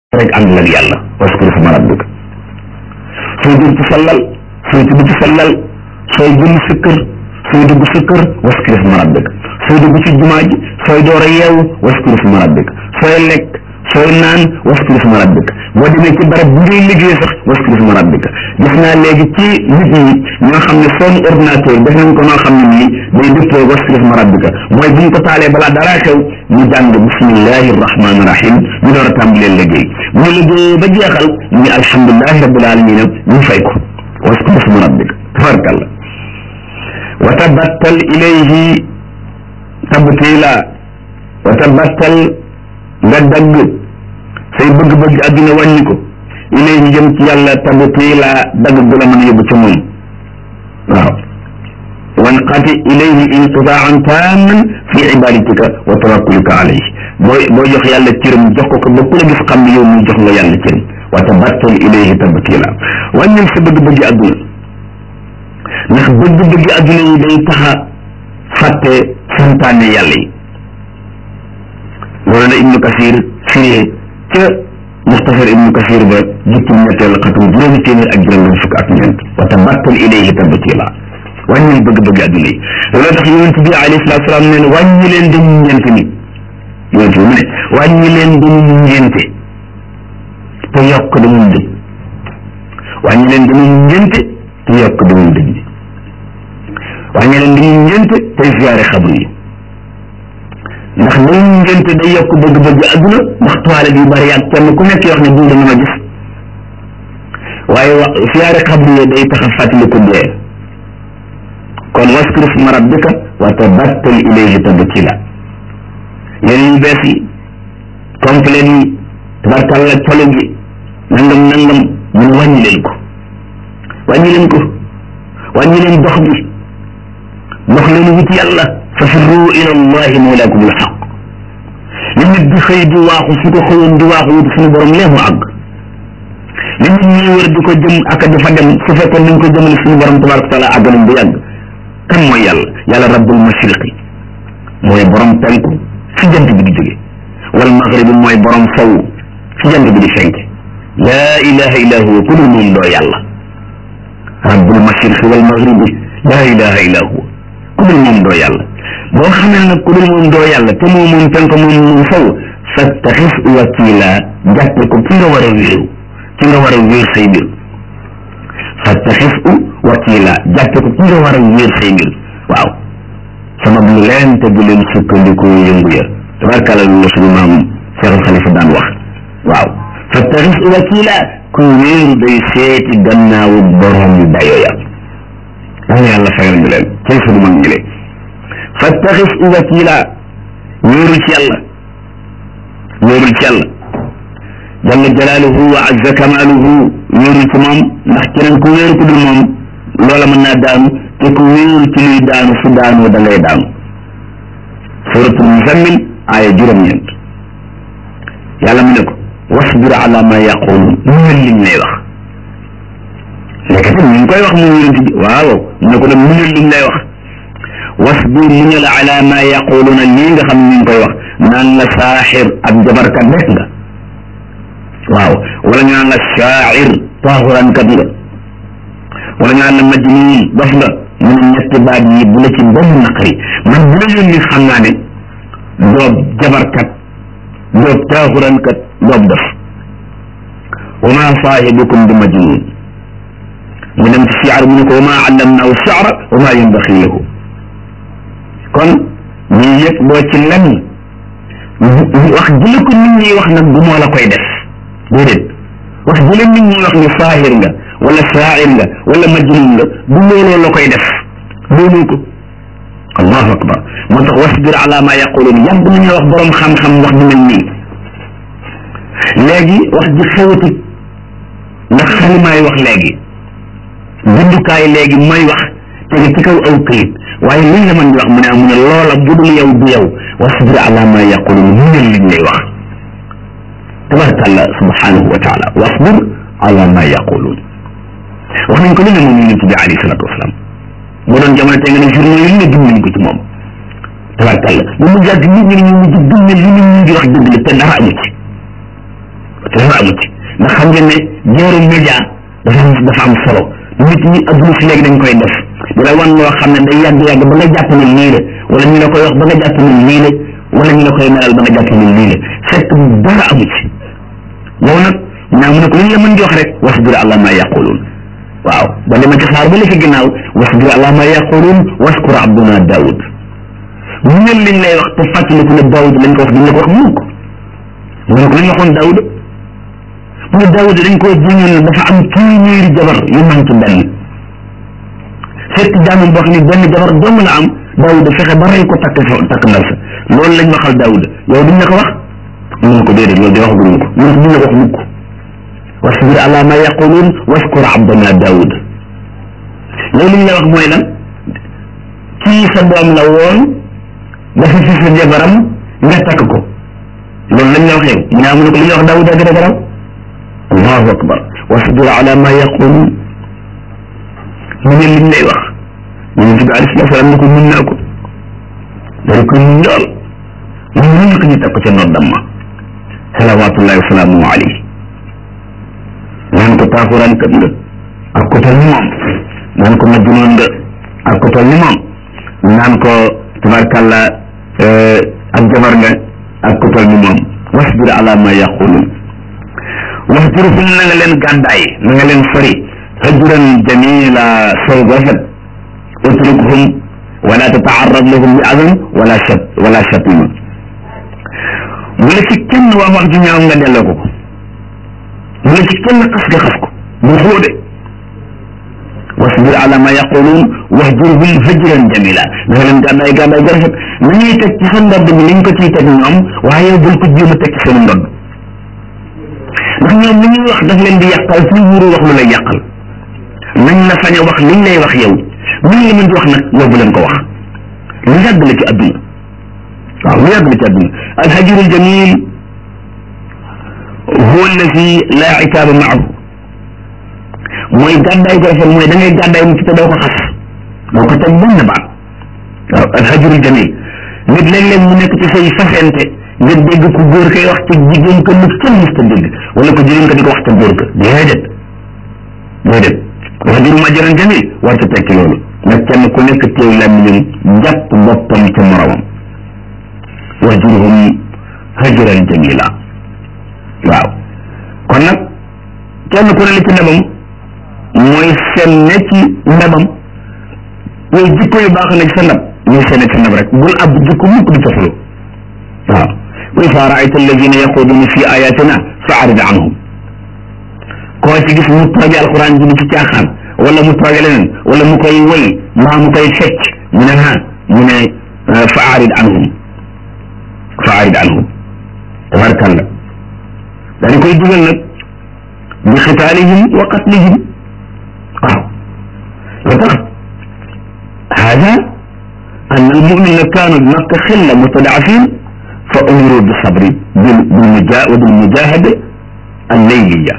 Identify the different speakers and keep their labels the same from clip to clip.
Speaker 1: rek ànd ak yàlla waskur isma rabbika sooy dugg ci sallal sooy tudd ci sallal sooy génn sa kër sooy dugg sa kër waskur isma rabbika sooy dugg ci jumaa ji sooy door a yeewu waskur isma rabbika sooy lekk sooy naan waskur isma rabbika boo demee ci barab bu ngay liggéey sax waskur isma rabbika gis naa léegi ci nit ñi ñoo xam ne seen ordinateur def nañ ko noo xam ne nii day dëppoo waskur isma rabbika mooy bu ñu ko taalee balaa dara xew ñu jàng bismillahi rahmaani rahim ñu door a tàmbalee liggéey bu ñu liggéeyee ba jeexal ñu ne alhamdulilahi rabbil alamina ñu fay ko waskur isma rabbika tabarkalla wa tabattal ilayhi tabtila wa tabattal nga dagg say bëgg-bëgg àdduna wàññi ko ilayhi jëm ci yàlla tabtila dagg gu la mën a yóbbu ca moom waaw wanqati ilayhi inqitaan taaman fi ibadatika wa tawakkulika alayhi booy boo jox yàlla cëram jox ko ko ba ku la gis xam ne yow muy jox nga yàlla cëram wa tabattal ilayhi tabtila wàññil sa bëgg-bëgg àdduna ndax bëgg-bëgg àdduna yi day taxa fàtte santaane yàlla yi loolu la ibnu kasir firee ca muxtasar ibnu kasir ba jukkim ñetteel xatum juróomi téeméer ak juróom fukk ak ñeent wa tabattal ilayhi tabtila wàññil bëgg-bëgg àdduna yi loolu tax yonent bi alayhi salaatu salaam nee na wàññi leen dañu ñeent ni yonent bi mu ne wàññi leen dañu ñeente te yokk dañu dëj wàññi leen dañu ñeente te yokk dañu dëj bi wàññi leen dañu ñeente tey ziyaare xabru yi ndax dañu ñeente day yokk bëgg-bëgg àdduna ndax toilette yu bari ak kenn ku nekk wax ne bii dañu ma gis waaye wa ziyaare xabru yi day tax a fàttali ko dee kon waskur isma rabbika wa tabattal ilayhi tabtila yéen yu bees yi complet yi tabarkalla colo gi nangam nangam mun wàññi leen ko wàññi leen ko wàññi leen dox bi dox leen wut yàlla fa firru ila allahi mawlaakum alxaq li nit di xëy di waaxu su ko xëyoon di waaxu wut suñu borom lee mu àgg li nit ñi wër di ko jëm ak di fa dem su fekkoon nañ ko jëmale suñu borom tabaraka taala àgg nañ bu yàgg kan mooy yàlla yàlla rabbul mashriqi mooy borom penku fi jant bi di jóge wal maghribi mooy borom sow fi jant bi di fenk laa ilaha illa huwa ku dul moom doo yàlla rabbul mashriqi wal maghribi laa ilaha illa huwa ku dul moom doo yàlla boo xamee nag ku dul moom doo yàlla te moom moom penku moom moom sow fattaxis wakila jàppe ko ki nga war a wéeru ki nga war a wéer say mbir fattaxis u wakila jàppe ko ki nga war a wéer say mbir waaw sabab lu leen te bu leen sukkandiku yëngu ya tabarkàlla lu la suñu maam Cheikh Xalifa daan wax waaw fattaxis u wakila ku wéeru day seeti gannaawu borom dayo ya dana yàlla fayal ñu leen cay suñu mag ñi leen fattaxis u wakila wéeru ci yàlla wéerul ci yàlla jalla jalaaluhu wa azza kamaaluhu wéerul ci moom ndax keneen ku wéeru ku dul moom loola mën naa daanu te ku wéeru ci luy daanu su daanoo da ngay daanu suratul muzammil aaya juróom-ñeent yàlla mu ne ko wasbir ala ma yaquluun muñal liñ lay wax léegi tam ñu ngi koy wax mu yonent bi waaw mu ne ko nag muñal liñ lay wax wasbir muñal ala ma yaquluuna lii nga xam ne ñu ngi koy wax naan la saaxir ab jabarkat rek nga waaw wala ñu naan la shaacir taaxuraankat nga wala ñu naan la majnuun dof nga mu ne ñetti baat yi bu la ci benn naqari man bu la yónni xam naa ne doob jabarkat doob taaxuraankat doob dof wa ma saahibukum bi majnuun mu dem ci siyaar mu ne ko wa ma allamnaahu shi'ra wa ma yanbaxi lahu kon ñii yëpp doo ci lenn wax ji la ko nit ñi wax nag du moo la koy def déedéet wax ji la nit ñi wax ni saahir nga wala saa'ir nga wala majnun nga du looloo la koy def doonoo ko allahu akbar moo tax wasbir ala ma yaquluun yàgg nañu wax borom xam-xam wax ju mel nii léegi wax ji xewatut ndax xalimaay wax léegi bindukaay léegi mooy wax tege ci kaw aw këyit waaye liñ la mën di wax mu ne mu ne loola bu dul yow du yow wasbir ala ma yaquluun muñal liñ lay wax tabarakallah subhanahu wa taala wasbir ala ma yaquluun wax nañ ko lu ne moom yonent bi alayhi salatu wasalaam boo doon jamono tey nga ne journée yi lu ne gëm nañ ko ci moom tabarkàlla ba mu yàgg nit ñi ñu mujj gëm ne li nit ñi di wax dëgg la te dara amu ci te dafa amu ci ndax xam ngeen ne jeeru média dafa am dafa am solo nit ñi adduna si léegi dañ koy def di la wan loo xam ne day yàgg-yàgg ba nga jàpp ne lii la wala ñu la koy wax ba nga jàpp ne lii la wala ñu la koy melal ba nga jàpp ne lii la fekk dara amu ci yow nag naa mu ne ko lu ñu la mën di wax rek wasbir ala ma yaquluun waaw ba dama ci xaar ba la ci ginnaaw wasbir ala ma yaquluun waskur abduna daawud mu ñël liñ lay wax te fàttaliku ne daawud lañ ko wax duñ la ko wax mukk mu ne ko lañ waxoon daawud mu ne daawud dañ koo jiñoon ne dafa am téeméeri jabar yu manqué benn fekk jaamam boo xam ne benn jabar dong la am daawud fexe ba rey ko takk takk ndaw sa loolu lañ waxal daawud yow duñ la ko wax mu ne ko déedéet loolu de wax guñ ko mu ne ko duñ la ko wax mukk wasbir ala ma yaquluun waskur abdana daawud loolu liñ la wax mooy lan kii sa doom la woon dafa fi sa jabaram nga takk ko loolu lañ la wax yow mu ne mu ne ko li ñu wax daawud a gën a garaw allahu akbar wasbir ala ma yaquluun mu ne liñ lay wax yonent bi alayhi salaatu salaam ne ko mun naa ko dañ ko mun lool mu mun ko ñu teg ko ca noddam ma salawaatullahi wa salaamu alayhi naan ko taaxuraan kat nga ak ko tal ni moom naan ko majjunoon nga ak ko tal ni moom naan ko tabarkàlla ak jabar nga ak ko tal ni moom wasbir ala ma yaqulun waxjurhum na nga leen gàddaay na nga leen sori hajran jamila sow rafet utrukhum wala tataarrad lahum bi adan wala shat wala shatima bu la ci kenn wax wax ju ñaaw nga delloo ko ko bu la ci kenn xas nga xas ko bu xóode wasbir ala ma yaqulun wahjurhum hajran jamila na nga leen gàddaay gàddaay gu rafet na ñuy teg ci sa ndodd bi liñ ko ciy teg ñoom waaye bul ko jéem a teg ci seen ndodd ndax ñoom li ñuy wax daf leen di yàqal fu wuru wax lu lay yàqal nañ la sañ a wax liñ lay wax yow liñ la mën di wax nag yow bu leen ko wax lu yàgg la ci adduna waaw lu yàgg la ci adduna alhajrul jamil huwa alladi laa itaaba maahu mooy gàddaay ko rafet mooy da ngay gàddaay nit te doo ko xas doo ko teg benn baat waaw alhajrul jamil nit léeg-léeg mu nekk ci say fasente nga dégg ku góor koy wax ci jigéen ko lu kenn mës ta dégg wala ko jigéen ko di ko wax ca góor ka déedéet déedéet alhajru majran jamil war ta tekki loolu nag kenn ku nekk teew làmmiñam jàpp boppam ca moromam wahjurhum hajran jamila waaw kon nag kenn ku ne li ci ndabam mooy seen ne ci ndabam yow jikko yu baax na ci sa ndab ñuy seen ci ndab rek bul ab jikko mukk di coflu waaw wa iza raayta alladina yaxuduuna fi ayatina fa arid anhum koo ci gis mu tooge alquran ji ci caaxaan wala mu tooge leneen wala mu koy woy mbaa mu koy fecc mu ne ha mu ne fa arid anhum fa arid anhum tabarkalla daal di koy dugal nag bi xitaalihim wa qatlihim waaw loo tax hada an almumina kaanu bi makka xilla mustadafin fa umiru bisabri bilmujahada alleyliya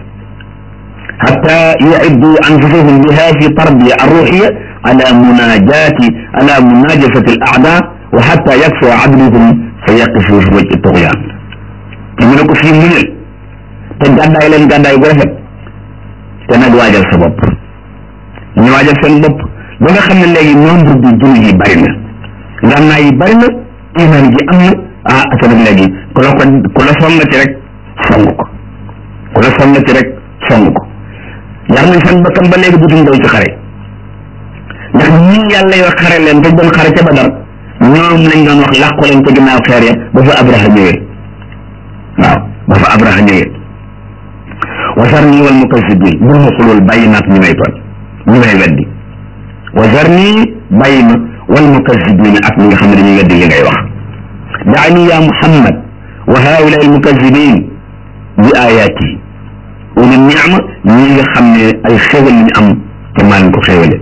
Speaker 1: حتى يعدوا أنفسهم بها في تربية الروحية على مناجاة على مناجفة الأعداء وحتى يكفو عدلهم فيقفوا في وجه الطغيان ñu ko fii muñal te gàddaay leen gàddaay gu rafet te nag waajal sa bopp ñu waajal seen bopp ba nga xam ne léegi nombre bi jullit yi bari na ngànnaay yi bari na iman ji am na ah ata nag léegi ku la ko ku la songati rek song ko ku la songati rek song ko yar nañ seen bakkan ba léegi dutuñ daw ci xare ndax ñii yàlla yoo xare leen te doon xare ca badar ñoom lañ doon wax làqu leen ca ginnaaw xeer ya ba fa abraha ñëwee waaw ba fa abraha ñëwee wasarni wal mukazibin bul ma xulul bàyyi naag ñu may toon ñu may weddi wasarni bàyyi ma wal mukazibin ak ñi nga xam ne dañuy weddi li ngay wax daani ya muhammad wa haula al mukazibin bi ayati uli niama ñi nga xam ne ay xéwal li ñu am te maa leen ko xéwale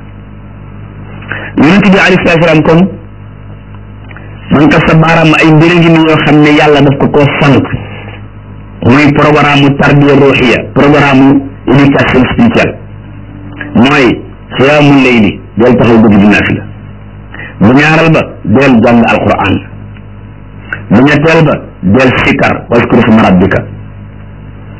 Speaker 1: yonent bi alayhi salaatu salaam kon man ka sa baaraam ay mbir ngi ni yoo xam ne yàlla daf ko koo sant muy programme mu tarbiya ruuxiya programme mu éducation spirituelle mooy xiyaamu leyli del taxaw guddi di naafila bu ñaaral ba del jàng alquran bu ñetteel ba del sikar waskur sma rabbika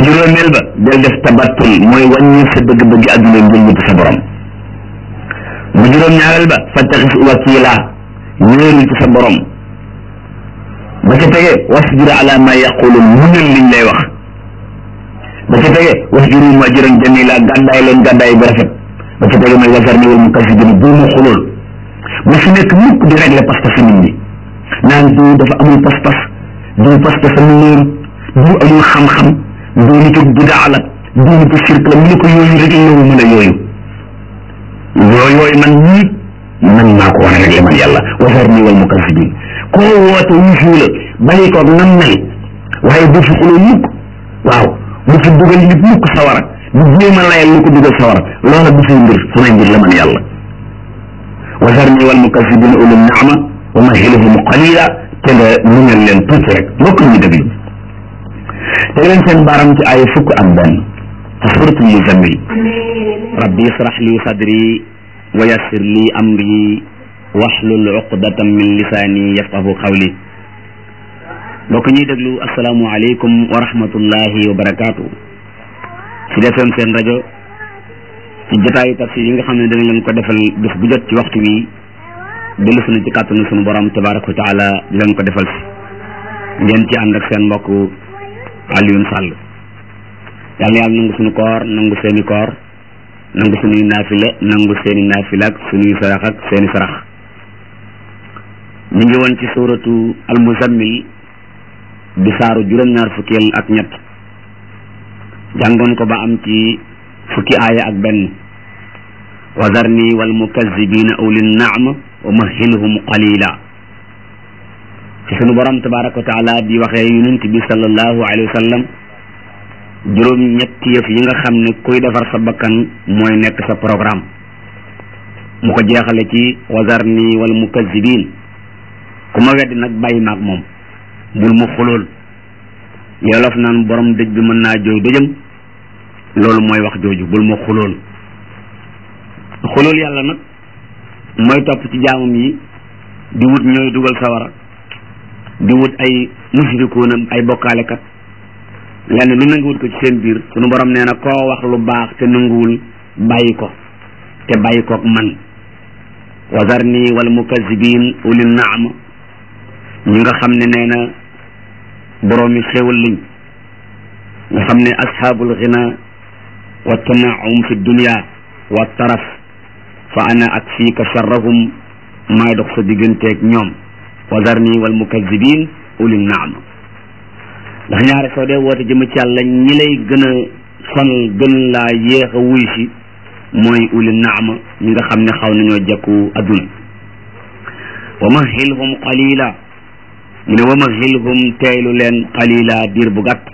Speaker 1: juróomeel ba del def tabattul mooy wàññi sa bëgg-bëgg adduna ngir wuti sa borom bu juróom ñaareel ba fattaxis wakila wéerul ci sa borom ba ca tege wasbir ala ma yaqulun muñal liñ lay wax ba ca tege wasbiru ajran jamila gàddaay leen gàddaay bu rafet ba ca tege mooy wasarni wal mukazzibin bu mu xulool bu fi nekk mukk di régler pas-pas nit ñi naan diw dafa amul pas-pas diw pas-pasam néeru diw amul xam-xam diw nitu bidaa la diw nitu sirk la mu ne ko yooyu rek la mën a yooyu yooyu yooyu man ñii man maa ko war a régler man yàlla wasarni wal mukazzibin koo woote wuufu la bàyyi koog nam mel waaye bu fi xuloo mukk waaw bu fi dugal nit mukk sawara bu jéem a layal lu ko dugal sawara loola du say mbir samay mbir la man yàlla wasarni wal mukazzibin ulul naama wa mahilhum qalila te nga muñal leen tuuti rek mbokk ñu déglu te leen seen baaram ci ay fukk ak benn ci suratul muzammil rabbi israh li sadri wa yassir li amri waxlul uqdatan min lisaani yafqahu qawli mbokk ñuy déglu asalaamualeykum wa rahmatullahi wa barakaatu ci defeem seen rajo ci jotaayu tafsir yi nga xam ne dana leen ko defal bés bu jot ci waxtu wi dellu sunu ci kàttanu sunu borom tabaraka wa taala di leen ko defal si ngeen ci ànd ak seen mbokk Alioune Sall yàlla yàlla nangu sunu koor nangu seeni koor nangu sunuy naafila nangu seeni naafila ak sunuy sarax ak seeni sarax ñu ngi woon ci suuratu almuzammil di saaru juróom-ñaar fukkeel ak ñett jàngoon ko ba am ci fukki aaya ak benn wa zarni wal mukazzibina ulin naama wa mahilhum qalila ci sunu borom tabaraka wa taala di waxee yonent bi sallallahu alayhi wa sallam juróom ñetti yëf yi nga xam ne kuy defar sa bakkan mooy nekk sa programme mu ko jeexale ci wa zarni wal mukazzibin ku ma weddi nag bàyyi maag moom bul ma xulool yolof naan borom dëj bi mën naa jooy dëjëm loolu mooy wax jooju bul ma xulool xulool yàlla nag mooy topp ci jaamam yi di wut ñooy dugal sawara di wut ay mushrikuuna ay bokkaalekat lenn lu nanguwut ko ci seen biir sunu borom nee na koo wax lu baax te nanguwul bàyyi ko te bàyyi kook man wazarni wal mukazzibin ulil naama ñi nga xam ne nee na boroomi xéewal lañ nga xam ne ashaabul ghina wa tanaum fi dunia wa taraf fa ana ak fiika sharrahum maay dox sa digganteeg ñoom wazarni wal mukazzibin ulil naama ndax ñaare soo dee woote jëm ci yàlla ñi lay gën a sonal gën laa yéex a wuy si mooy ulil naama ñi nga xam ne xaw nañoo jekku adduna wa mahilhum qalila mu ne wa mahilhum teeylu leen qalila diir bu gàtt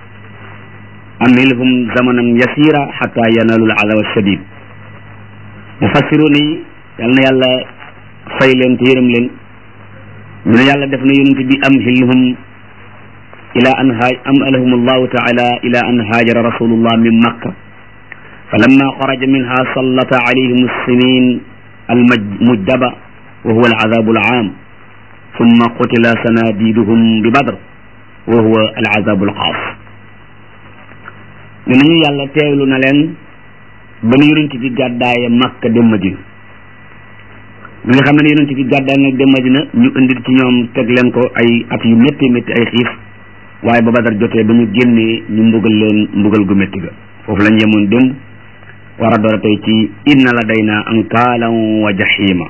Speaker 1: amhilhum zamanan yasira xata yanalu al azab shadid mufassiruna yi yal na yàlla fay leen te yërëm leen ñu ne yàlla def na yonent bi amhilhum ila an haaj am alahum allahu taala ila an haajara rasulullah min makka فلما خرج منها سلط عليهم السنين المجدبة وهو العذاب العام ثم قتل سناديدهم ببدر وهو العذاب الخاص ñu nañu yàlla teewlu na leen ba nu yonent bi gàddaaye Makka dem Madina bi nga xam ne yonent bi gàddaay nag dem Madina ñu indi ci ñoom teg leen ko ay at yu métti métti ay xiif waaye ba Badar jotee ba ñu génnee ñu mbugal leen mbugal gu métti ga foofu lañ yemoon démb war a door a tey ci inna la day na ankaalan wa jaxiima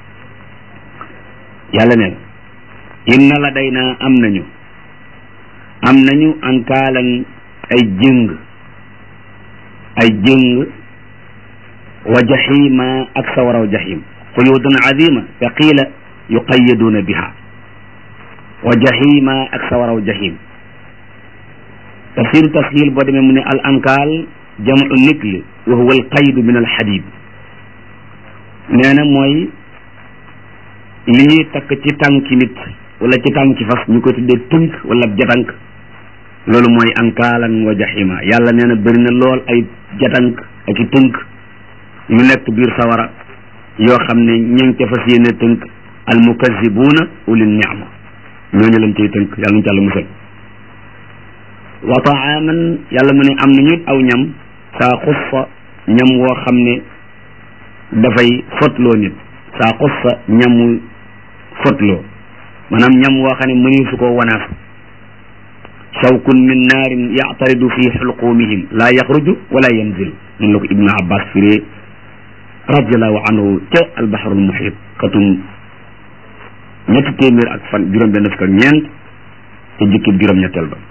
Speaker 1: yàlla ne inna la day na am nañu am nañu ankaalan ay jëng ay jëng wa jaxiima ak sawaraw jaxiim quyudun azima fa qiila yuqayiduuna biha wa jaxiima ak sawaraw jaxiim tafsiru tasxiil boo demee mu ne al ankaal jamu nikl wa huwa al qaydu min al xadid nee na mooy li ñuy takk ci tànki nit wala ci tànki fas ñu ko tuddee tënk wala jatank loolu mooy ankaalan wa jaxima yàlla nee na bëri na lool ay jatank ak i tënk yu nekk biir sawara yoo xam ne ñu ngi ca fas yéene tënk al mukazibuuna ulil niama ñooñu lañ cay tënk yàlla ñu ci àlla musal wa taaman yàlla mu ne am nañu aw ñam saa xussa ñam woo xam ne dafay fotloo nit saa xussa ñamu fotloo maanaam ñam woo xam ne mëni su ko wanaas shawkun min naarin yactaridu fi xulqumihim laa yaxruju wala yanzil noonu la ko ibnu abbas firee radiallahu anhu ca albaxarul muhit xatum ñetti téeméer ak fan juróom benn fukk ak ñeent ca jukkib juróom ñetteel ba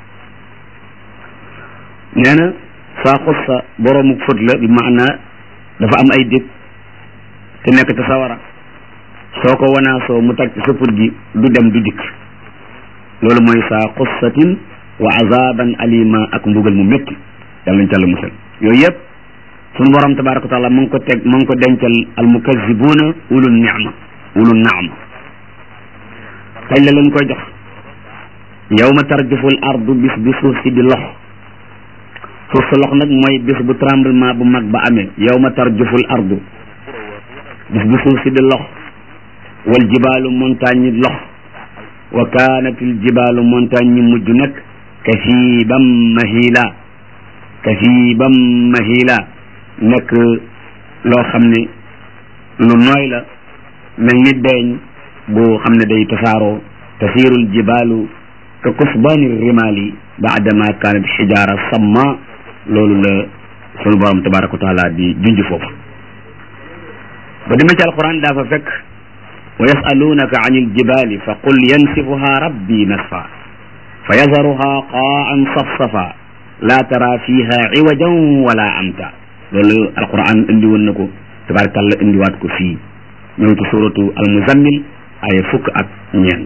Speaker 1: nee na saa xussa boroomu fët la bi maanaa dafa am ay dég te nekk ca sawara soo ko wanaasoo mu tag ci sa put gi du dem du dikk loolu mooy saa xussatin wa azaban alima ak mbugal mu métti yàlla nañ tàlla musal yooyu yëpp sunu borom tabaraka wa taala mu ngi ko teg mu ngi ko dencal al mukazibuuna ulul ni'ma ulul naama kañ la leen koy jox yawma tarjuful ardu bis bi suuf si di lox suuf sa lox nag mooy bis bu tremblement bu mag ba amee yawma tarjuful ardu bis bi suuf si di lox wal jibaalu montagne yi lox wa kaanatil jibaalu montagne yi mujj nag kasiibam mahila kasiibam mahila nekk loo xam ne lu nooy la mel ni deeñ boo xam ne day tasaaroo tasiirul jibaalu ka kusbaani rimaali baadama kaanat xijaara samma loolu la sunu borom tabaraka wa taala di junj foofu ba demee ci alquran daa fa fekk wa yasalunaka an iljibali fa qul yansifuha rabbi nasfa fa yazaruha qaan safsafa la tara fiha iwajan wala amta loolu alquran indi woon na ko tabarakallah indiwaat ko fii ñëw ci suratu almuzammil ay fukk ak ñeent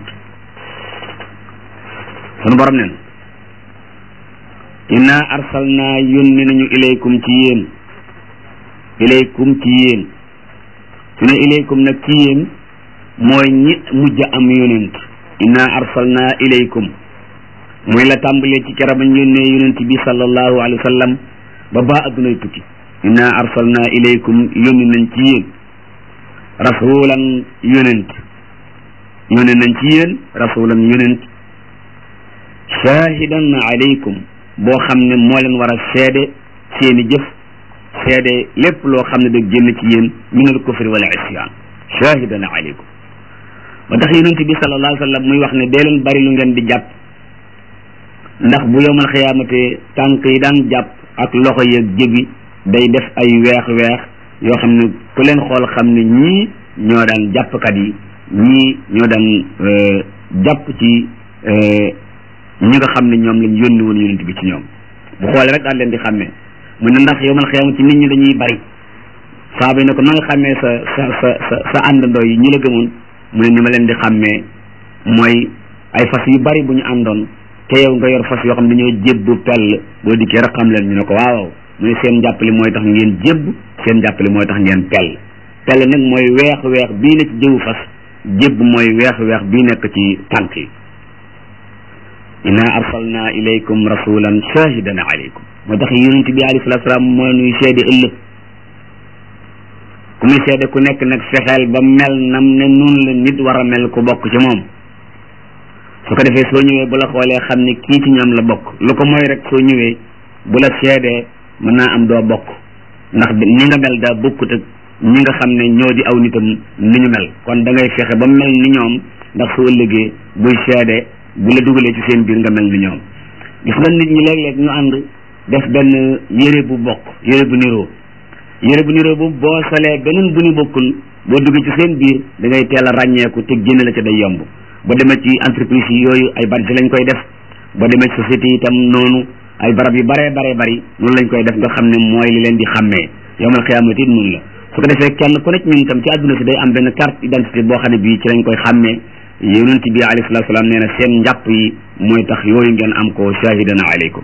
Speaker 1: sunu borom nen inna arsalna yónni nañu ilaykum ci yéen ilaykum ci yéen su ne ilaykum nag ci yéen mooy ñi mujj am yonent inna arsalna ilaykum mooy la tàmbalee ci kera bañ yónnee yonent bi sallallahu alayhi wa sallam ba baa addunay tukki inna arsalna ilaykum yónni nañ ci yéen rasulan yonent yónni nañ ci yéen rasulan yonent shahidan alaykum boo xam ne moo leen war a seede seeni jëf seede lépp loo xam ne da génn ci yéen minal kufri wala isyan shahidan alaykum ba tax yonent bi sallallahu alayhi wa sallam muy wax ne dee leen bari lu ngeen di jàpp ndax bu yowmal xiyaamate tànk yi daan jàpp ak loxo yeeg jëbi day def ay weex-weex yoo xam ne ku leen xool xam ne ñii ñoo daan jàppkat yi ñii ñoo daan jàpp ci ñi nga xam ne ñoom lañ yónni woon yonent bi ci ñoom bu xoolee rek daal leen di xàmmee mu ne ndax yowmal xiyaamate nit ñi dañuy bari saaba yi ne ko na nga xàmmee sa sa sa sa sa àndandoo yi ñi la gëmoon mu ne ni ma leen di xàmmee mooy ay fas yu bari bu ñu àndoon te yow nga yor fas yoo xam ne dañoo jébbu pell boo dikkee rek xam leen ñu ne ko waaw mu ne seen njàppale mooy tax ngeen jébb seen njàppale mooy tax ngeen pell pell nag mooy weex weex bii nekk ci jëwu fas jébb mooy weex weex bii nekk ci tànk yi inna arsalna ilaykum rasulan shahidan alaykum moo tax yonent bi alayhi salatu salaam moo nuy seede ëllëg ku muy seede ku nekk nag fexeel ba mel nam ne nun la nit war a mel ku bokk ci moom su ko defee soo ñëwee bu la xoolee xam ne kii ci ñoom la bokk lu ko mooy rek soo ñëwee bu la seedee mën naa am doo bokk ndax ni nga mel daa bokkut ak ñi nga xam ne ñoo di aw nitam ni ñu mel kon da ngay fexe ba mel ni ñoom ndax soo ëllëgee buy seede bu la dugalee ci seen biir nga mel ni ñoom gis nga nit ñi léeg-léeg ñu ànd def benn yére bu bokk yére bu niroo yére bu niroo bu boo solee beneen bu ñu bokkul boo duggee ci seen biir da ngay teel a ràññeeku te génn la ca day yomb boo demee ci entreprise yi yooyu ay badge lañ koy def boo demee ci société yi itam noonu ay barab yu baree baree bari noonu lañ koy def nga xam ne mooy li leen di xàmmee yowmal xiyaamati it noonu la su ko defee kenn ku nekk ñun itam ci àdduna si day am benn carte d'identité boo xam ne bii ci lañ koy xàmmee yonent bi alayhi salaatu salaam nee na seen njàpp yi mooy tax yooyu ngeen am ko shahidan alaykum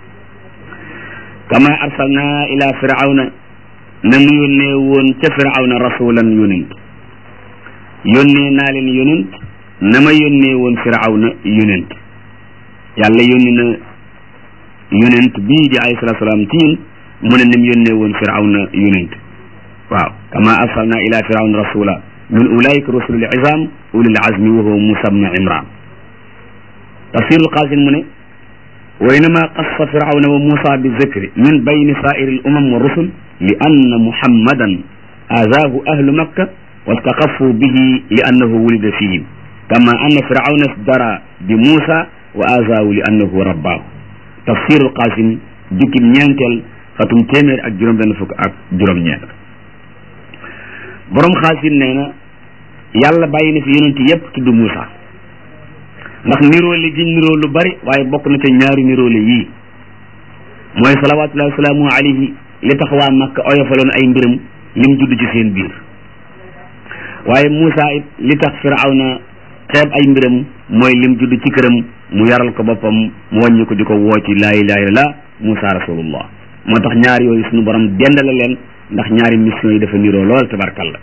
Speaker 1: kama arsalna ila firawna nanu yónnee woon ca firawna rasulan yonent yónnee naa leen yonent na ma yónnee woon firawna yonent yàlla yónni na yonent bii di alayhi salaatu salaam ci ñun mu ne nim yónnee woon firawna yonent waaw kama arsalna ila firawna rasula min ulaika rusulul izam ulil azmi wa huwa musa bnu imran tafsirul qasim mu ne wa innama qassa firawna wa musa bi zikri min bayni saa'iri al umam wa rusul li anna muhammadan azaahu ahlu makka wastaqafu bihi li annahu wulida fihim kama anna firawna isdara bi musa wa azaahu li annahu rabbaahu tafsirul qasim jukkim ñeenteel xatum téeméer ak juróom benn fukk ak juróom ñeent borom xaasim nee na yàlla bàyyi na fi yonent yépp tudd Muusa ndax niroole gi niroo lu bari waaye bokk na ca ñaari niroole yii mooy salawaatullahi wasalaamu alayhi li tax waa Makka oyofaloon ay mbiram lim judd ci seen biir waaye Muusa it li tax Firawna xeeb ay mbiram mooy lim judd ci këram mu yaral ko boppam mu wàññi ko di ko woo ci laa ilaaha illallaah Muusa rasulullah moo tax ñaari yooyu suñu borom dendale leen ndax ñaari mission yi dafa niroo lool tabarkalla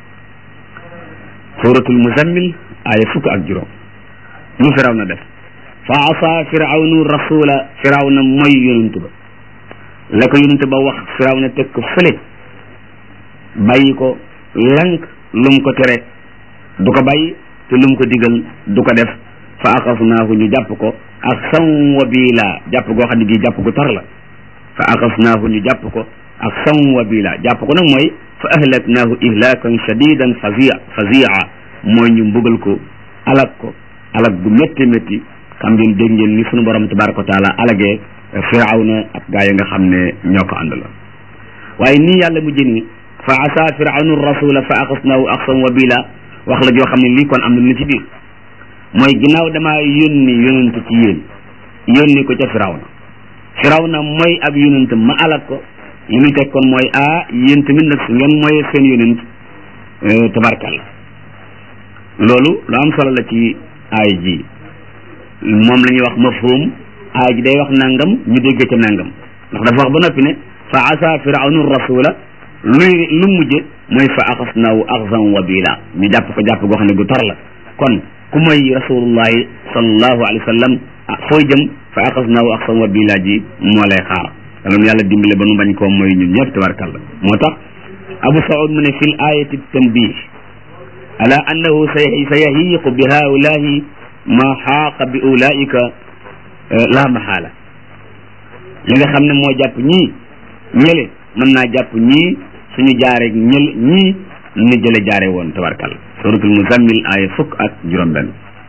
Speaker 1: suratul muzammil aaya fukk ak juróom lu firaw na def fa asa firawnu rasula firaw na mooy yonent ba la ko yonent ba wax firaw na teg ko fële bàyyi ko lank lum ko tere du ko bàyyi te lum ko digal du ko def fa axasnaahu ñu jàpp ko ak san wa biila jàpp goo xam ne gii jàpp gu tar la fa axasnaahu ñu jàpp ko ak san wa biila jàpp ko nag mooy fa ahlaknaahu ihlakan shadidan fazia fazia mooy ñu mbugal ko alak ko alak gu métti métti xam ngeen dégg ngeen ni sunu borom tabaraka wa taala alagee firawna ak gaa yi nga xam ne ñoo ko àndaloon waaye nii yàlla mu jëni fa asa firawnu rasula fa axasnaahu axsan wa bila wax la joo xam ne lii kon am na lu ci biir mooy ginnaaw damaa yónni yonent ci yéen yónni ko ca firawna firawna mooy ab yonent ma alak ko li ñu teg kon mooy ah yéen tamit nag su ngeen mooy seen yonent tabarkalla loolu lu am solo la ci aay ji moom la ñuy wax mafhum aay ji day wax nangam ñu déggee ca nangam ndax dafa wax ba noppi ne fa asa firawnu rasula luy lu mujje mooy fa axasnaahu axzan wa bila ñu jàpp ko jàpp goo xam ne gu tar la kon ku mooy rasulullahi sallallahu alayhi wa sallam ah fooy jëm fa axasnaahu axzan wa bila ji moo lay xaar yàlla nu yàlla dimbale ba nu bañ koo mooy ñun ñëpp tabarkalla moo tax abu saud mu ne fi l ayati tanbih ala annahu sa yahiqu bi haulahi ma xaaqa bi ulaika la maxaala li nga xam ne moo jàpp ñii ñële mën naa jàpp ñii suñu jaare ñël ñii ni jële jaare woon tabarkalla suratul muzammil aaya fukk ak juróom benn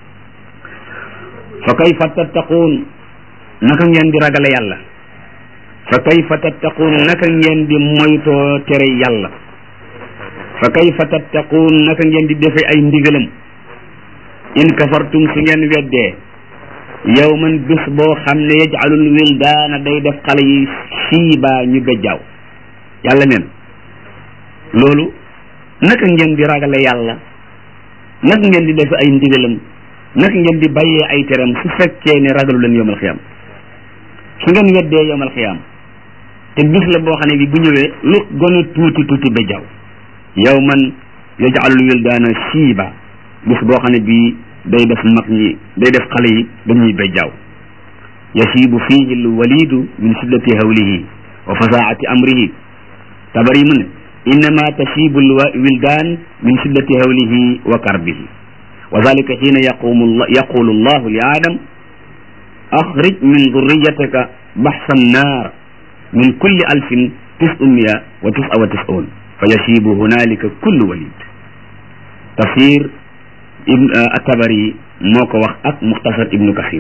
Speaker 1: fa kayfa tattaquun naka ngeen di ragale yàlla fa kayfa tattaquun naka ngeen di moytoo tere yàlla fa kayfa tattaquun naka ngeen di defe ay ndigalam in kafartum su ngeen weddee yawman bés boo xam ne yaj'alul wildaana day def xale yi siiba ñu bejjaaw yàlla neen loolu naka ngeen di ragale yàlla naka ngeen di defe ay ndigalam naka ngeen di bàyyee ay teram su fekkee ne ragalu leen yowmal xiyaam su ngeen weddee yowmal xiyaam te bis la boo xam ne bi bu ñëwee lu gën a tuuti tuuti bejjaaw yawman yaj'alul wildaana siiba bis boo xam ne bii day def mag ñi day def xale yi dañuy bejjaaw yasiibu fiihi alwalidu min shiddati hawlihi wa fasaati amrihi tabari mu ne innama tasiibu alwildan min shiddati hawlihi wa karbihi wa dalika xiina yaqumu yaqulu allahu li aadam axrij min durriyatika baxsa annaar min kulli alfin tis'umiya wa tis'a wa tis'un fa yasiibu hunalika kullu walid tafsir ibn atabari moo ko wax ak muxtasar ibnu kasir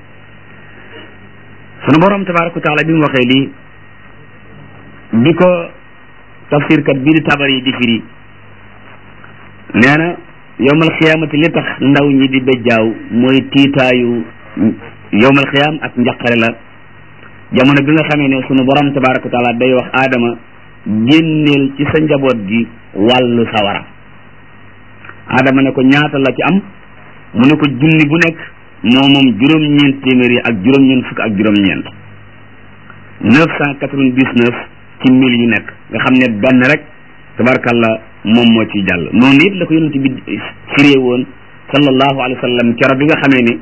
Speaker 1: sunu borom tabaraka wa taala bi mu waxee lii bi ko tafsir kat bii di tabari di firi nee na yowmal xiyaamati li tax ndaw ñi di bejjaaw mooy tiitaayu yowmal xiyaam ak njaqare la jamono bi nga xamee ne sunu borom tabaraka wa taala day wax aadama génneel ci sa njaboot gi wàllu sawara adama ne ko ñaata la ci am mu ne ko junni bu nekk moo moom juróom-ñeent téeméer yi ak juróom-ñeent fukk ak juróom-ñeent neuf cent quatre-vingt-dix-neuf ci mille yu nekk nga xam ne benn rek tabarkalla moom moo ciy jàll noonu it la ko yonent bi firee woon sallallahu alayhi wa sallam keroog bi nga xamee ni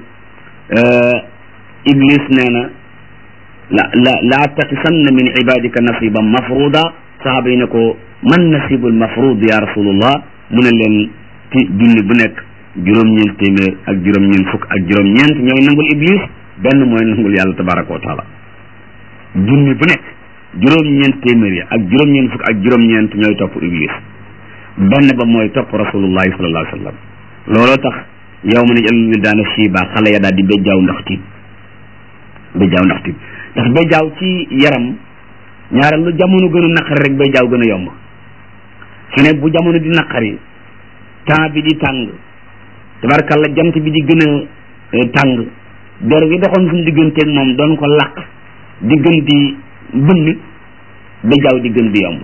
Speaker 1: iblis nee na la la la attaqisanna min ibadika nasiban mafruda saxaaba yi ne ko man nasibul mafrud ya rasulullah mu ne leen ci junni bu nekk juróom-ñeent téeméer ak juróom-ñeent fukk ak juróom-ñeent ñooy nangul iblis benn mooy nangul yàlla tabaraka wa taala junni bu nekk juróom-ñeent téeméer yi ak juróom-ñeent fukk ak juróom-ñeent ñooy topp iblis benn ba mooy topp rasulullahi sallallahu alayhi wa sallam looloo tax yow ma ne jël wi daana siiba xale ya daal di béjjaaw ndax tiit béjjaaw ndax tiit ndax béjjaaw ci yaram ñaareel lu jamono gën a naqari rek béjjaaw gën a yomb fi ne bu jamono di naqari temps bi di tàng tabarkalla jant bi di gën a tàng der gi doxoon suñu digganteeg moom doon ko laq di gën di bënn béjjaaw di gën di yomb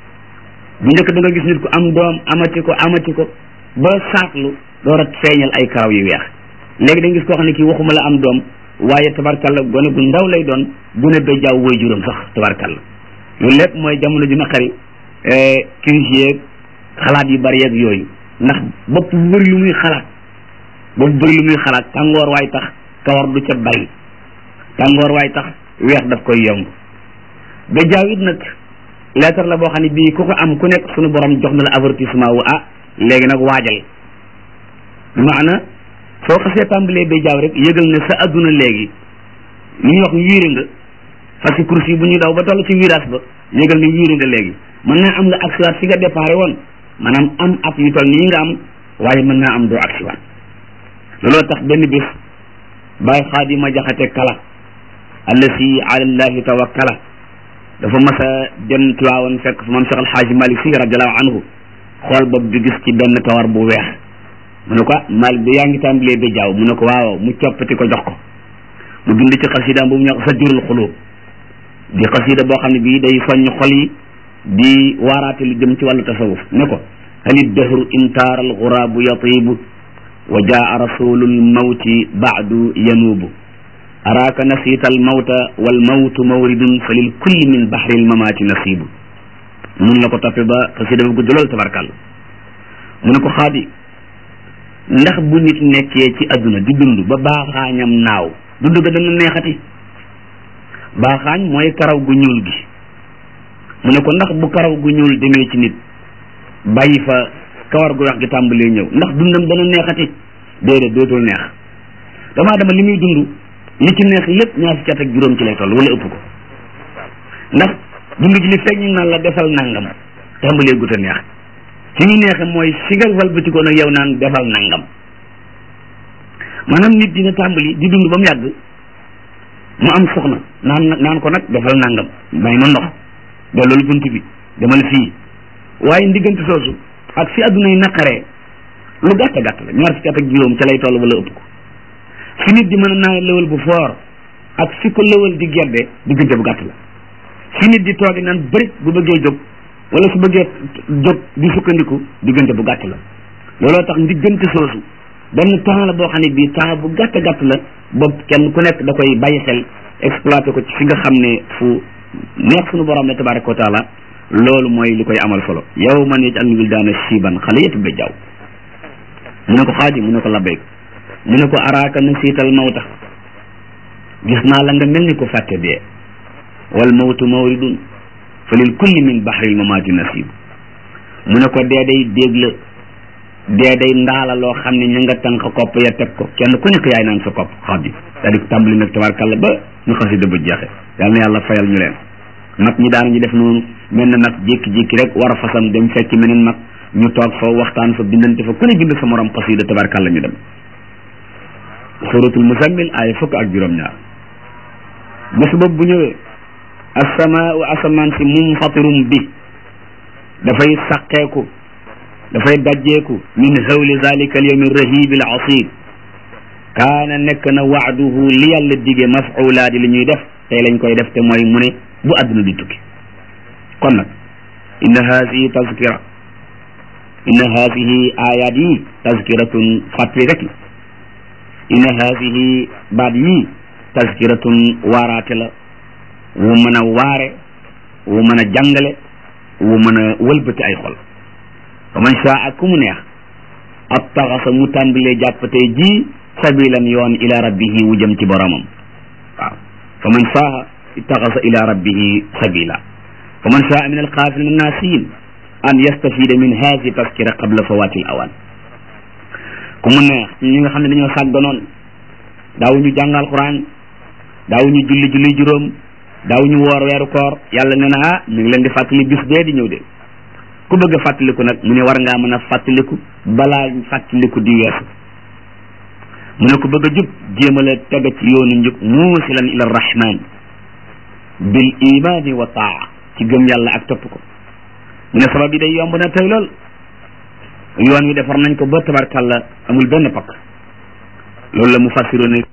Speaker 1: bu njëkk da nga gis nit ku am doom amati ko amati ko ba saatlu door a feeñal ay karaw yu weex léegi da nga gis koo xam ne kii waxuma la am doom waaye tabarkalla gone gu ndaw lay doon gune béjjaaw woy juróom sax tabarkalla loolu lépp mooy jamono ju naqari crise yeeg xalaat yu bari yeeg yooyu ndax bopp bu bëri lu muy xalaat bopp bu bëri lu muy xalaat tàngoor waay tax kawar du ca bari tàngoor waay tax weex daf koy yomb béjjaaw it nag lettre la boo xam ne bii ku ko am ku nekk suñu borom jox na la avertissement wu ah léegi nag waajal bi maana soo xasee tàmbalee béjjaaw rek yëgal ne sa adduna léegi li ñuy wax wiiri nga parce que course yi bu ñuy daw ba toll ci virage ba yëgal ne wiiri nga léegi mën naa am nga agsiwaat fi nga déparé woon maanaam am at yu toll nii nga am waaye mën naa am doo agsiwaat looloo tax benn bis bàyyi xaadima jaxate kala allasi ala llahi tawakkala dafa mas a dem Tiwaawan fekk moom Cheikh Alxaaji Malik Si radiallahu anhu xool bopp bi gis ci benn kawar bu weex mu ne ko Malik bi yaa ngi tàmbalee ba jaaw mu ne ko waaw mu coppati ko jox ko mu bind ci xasidaam bu mu ñuy wax Sajjurul Xuluub di xasida boo xam ne bii day soññ xol yi di waaraate lu jëm ci wàllu tasawuf ne ko halid dahru intaara alxuraabu yatiibu wa jaa rasulul mawti baadu yanuubu araaka nasiita almawta walmawtu mawridun fa lil kulli min bahri almamaati nasibu mun la ko toppe ba xasida ba gudd lool tabarkàlla mu ne ko xaadi ndax bu nit nekkee ci adduna di dund ba baaxaañam naaw dund ga dana neexati baaxaañ mooy karaw gu ñuul gi mu ne ko ndax bu karaw gu ñuul demee ci nit bàyyi fa kawar gu weex gi tàmbalee ñëw ndax dundam dana neexati déedéet dootul neex damaa dama li muy dund li ci neex lépp ñaar fukki at ak juróom ci lay toll wala ëpp ko ndax dund gi li fekk ñu naan la defal nangam tàmbalee gut a neex fi ñu neexe mooy si nga walbatikoon ak yow naan defal nangam maanaam nit dina tàmbali di dund ba mu yàgg mu am soxna naan naan ko nag defal nangam may ma ndox delloo bunt bi demal fii waaye ndiggante soosu ak fi adduna yi naqaree lu gàtt gàtt la ñaar fukki at ak juróom ca lay toll wala ëpp ko fi nit di mën a naan lëwal bu foor ak fi ko lëwal di gedde diggante bu gàtt la fi nit di toogi naan bërit bu bëggee jóg wala su bëggee jóg di sukkandiku diggante bu gàtt la looloo tax ndiggante soosu benn temps la boo xam ne bii temps bu gàtt gàtt la bopp kenn ku nekk da koy bàyyi xel exploité ko ci fi nga xam ne fu neex suñu borom ne tabaraka wa taala loolu mooy li koy amal solo yow man yej al wildaana shiiban xale yëpp ba jaww mu ne ko xaaji mu ne ko labbayk mu ne ko araaka nasiital mawta gis naa la nga mel ni ko fàtte dee wal mawtu mawridun fa lil kulli min bahril mamaati nasib mu ne ko dee day dégg la dee day ndaala loo xam ne ña nga tànk kopp ya teg ko kenn ku nekk yaay naan sa kopp xaaji daal di tàmbali nag tabarkalla ba ñu xasida ba jeexe yal na yàlla fayal ñu leen mag ñi daanañu def noonu mel na nag jékki-jékki rek war a fasam dem fekki meneen mag ñu toog fa waxtaan fa bindante fa ku ne bind sa morom xasida tabarkalla ñu dem suratul muzammil ay fukk ak juróom-ñaar bés boobu bu ñëwee asamaa wa asamaan si munfatirum bi dafay saqeeku dafay dajjeeku min hawli zalika al yawmi rahibi al asib kaana nekk na waaduhu li yàlla dige mafula di li ñuy def tey lañ koy def te mooy mu ne bu àdduna di tukki kon nag inna haasihi tazkira inna haasihi ayat yi tazkiratun fàttali rek la inna haasihi baat yii tazkiratun waaraate la wu mën a waare wu mën a jàngale wu mën a wëlbati ay xol fa man saa ak ku mu neex ab taxasa mu tàmbalee jàppatee ji sabilan yoon ila rabbihi wu jëm ci boromam waaw fa man saa ittaxasa ila rabbihi sabila fa man saa min alxaafilin annaasiin an yastafida min haasi taskira qabla fawaati al awaan ku mu neex ñi nga xam ne dañoo sàgganoon daawuñu jàng alquran daawuñu julli julli juróom daawuñu woor weeru koor yàlla nee na ah mi ngi leen di fàttali bis bee di ñëw de ku bëgg a fàttaliku nag mu ne war ngaa mën a fàttaliku balaa fàttaliku di weesu mu ne ku bëgg a jub jéemale tega ci yoonu njub muusilan ila rahman bil imani wa taa ci gëm yàlla ak topp ko mu ne sabab yi day yomb na tey lool yoon wi defar nañ ko ba tabarkàlla amul benn pakk loolu la mu fassiroon